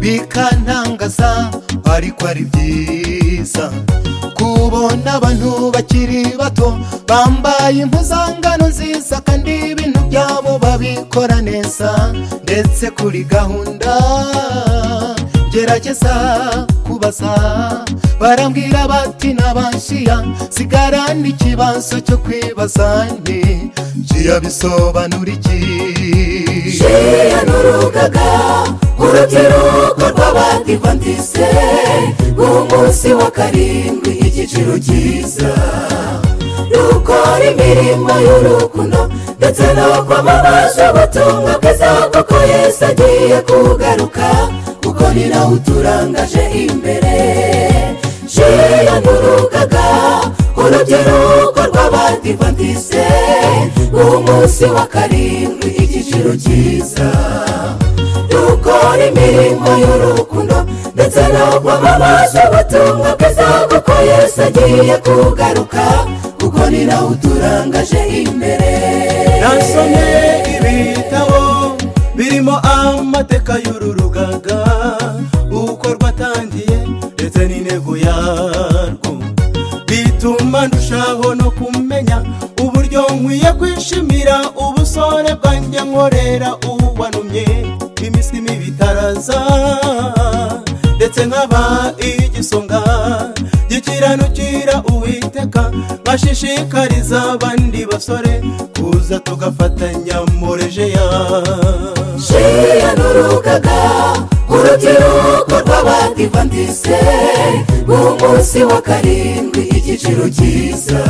bikantangaza ariko ari byiza kubona abantu bakiri bato bambaye impuzangano nziza kandi ibintu byabo babikora neza ndetse kuri gahunda gerageza kubaza barambwira bati nabashiya sigara n'ikibazo cyo kwibaza nti jiya bisobanura iki Sheya n'urugaga urubyiruko rw'abadivantise umunsi wa karindwi igiciro cyiza dukora imirimo y'urukundo ndetse no kwamamaza ubutumwa bwiza kuko yesu agiye kugaruka kuko ni nawe uturangaje imbere sheya n'urugaga urubyiruko rw'abadivantise umunsi wa karindwi igiciro cyiza dukora imirimo y'urukundo ndetse no kwamamaza ubutumwa bwiza kuko yesu agiye kugaruka kuko ni nawe uturangaje imbere nasomye ibitabo birimo amateka y'uru rugaga uko rwatangiye ndetse n'intego yarwo bituma ndushaho no kumenya uburyo nkwiye kwishimira ubusore bwanjye nkorera uwanumye iminsi mibi itaraza ndetse nkaba igisonga gikiranukira uwiteka nkashishikariza abandi basore kuza tugafatanya murejeya Sheya n'urugaga urubyiruko rw'abadivantise umunsi wa karindwi igiciro cyiza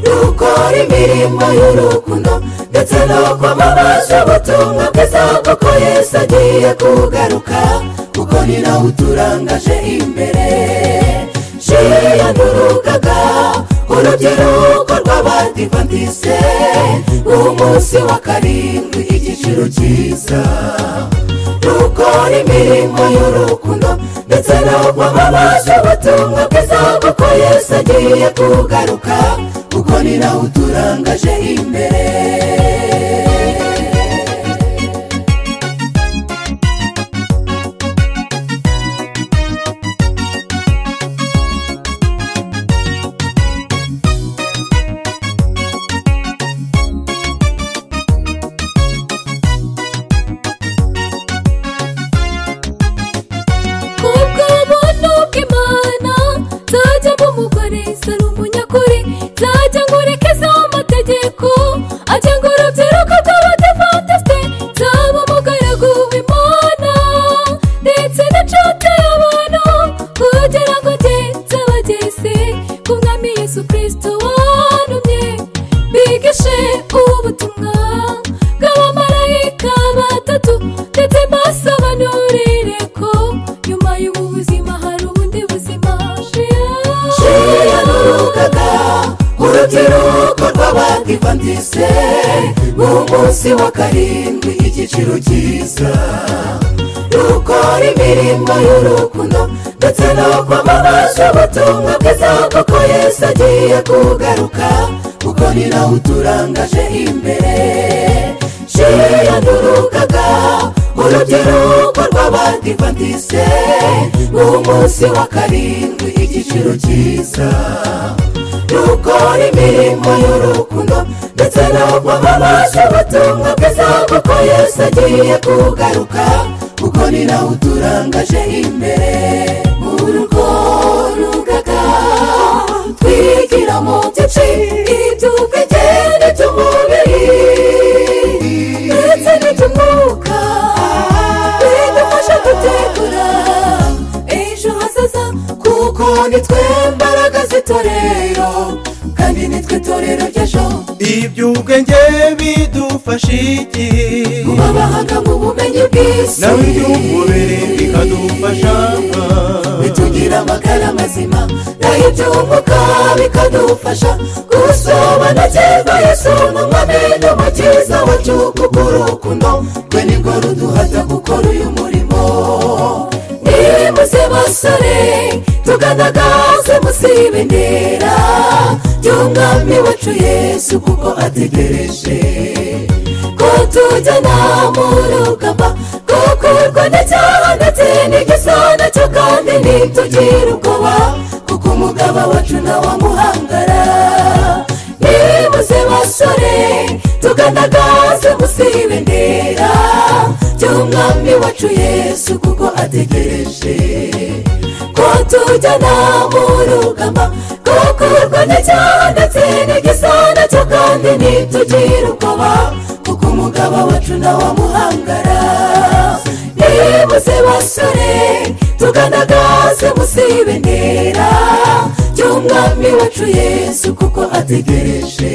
dukora imirimo y'urukundo ndetse no kwamamaza ubutumwa bwiza kuko yesu agiye kugaruka kuko ni nawe uturangaje imbere sheya n'urugaga urubyiruko rw'abadivantise umunsi wa karindwi igiciro cyiza dukora imirimo y'urukundo ndetse no kwamamaza ubutumwa bwiza kuko yesu agiye kugaruka kuko ni nawe uturangaje imbere kubw'ubuntu bw'imana nzajya mba umugore zari umunyakuri nzajya nkurikeza amategeko agenga urubyiruko rw'abadivantisite nzaba umugaragu w'imana ndetse n'inshuti y'abantu kugira ngo njye nzabageze ku mwami yesu kirisito wanumye bigishe ubutumwa bw'abamarayika batatu ndetse mbasobanurire ko nyuma y'ubu buzima hari ubundi buzima Sheya n'urugaga urubyiruko rw'abadivantise umunsi wa karindwi igiciro cyiza dukora imirimo y'urukundo ndetse no kwamamaza ubutumwa bwiza kuko yesu agiye kugaruka kuko ni nawe uturangaje imbere sheya n'urugaga urubyiruko rw'abadivantise umunsi wa karindwi igiciro cyiza dukora imirimo y'urukundo ndetse no kwamamaza ubutumwa bwiza kuko yesu agiye kugaruka kuko ni nawe uturangaje imbere urwo rugaga twigira mu byinshi iby'ubwigenge by'umubiri ndetse n'iby'umwuka bidufasha gutegura ejo hazaza kuko nitwe mbaraga z'itorero kandi nitwe itorero ry'ejo iby'ubwenge bidufasha iki kuba abahanga mu bumenyi bw'isi nawe iby'umubiri bikadufasha bitugira amagara mazima naho iby'umwuka bikadufasha gusobanukirwa yesu n'umwami n'umukiza wacu kuko urukundo rwe nirwo ruduhata gukora uyu murimo nimuze basore tugaragaze musibendera by'umwami wacu yesu kuko ategereje ko tujyana mu rugamba kuko urwo ntitugira ubwoba kuko umugabo wacu nawe amuhangara nimuze basore tugaragaze munsi y'ibendera ry'umwami wacu yesu kuko ategereje ko tujyana mu rugamba rwo kurwanya icyaha ndetse n'igisana cyo kandi ntitugira ubwoba kuko umugabo wacu nawe amuhangara nimuze basore tugaragaze munsi y'ibendera ry'umwami wacu yesu kuko ategereje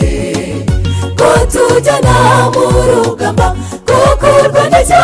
ko tujyana mu rugamba kuko urwanda cyo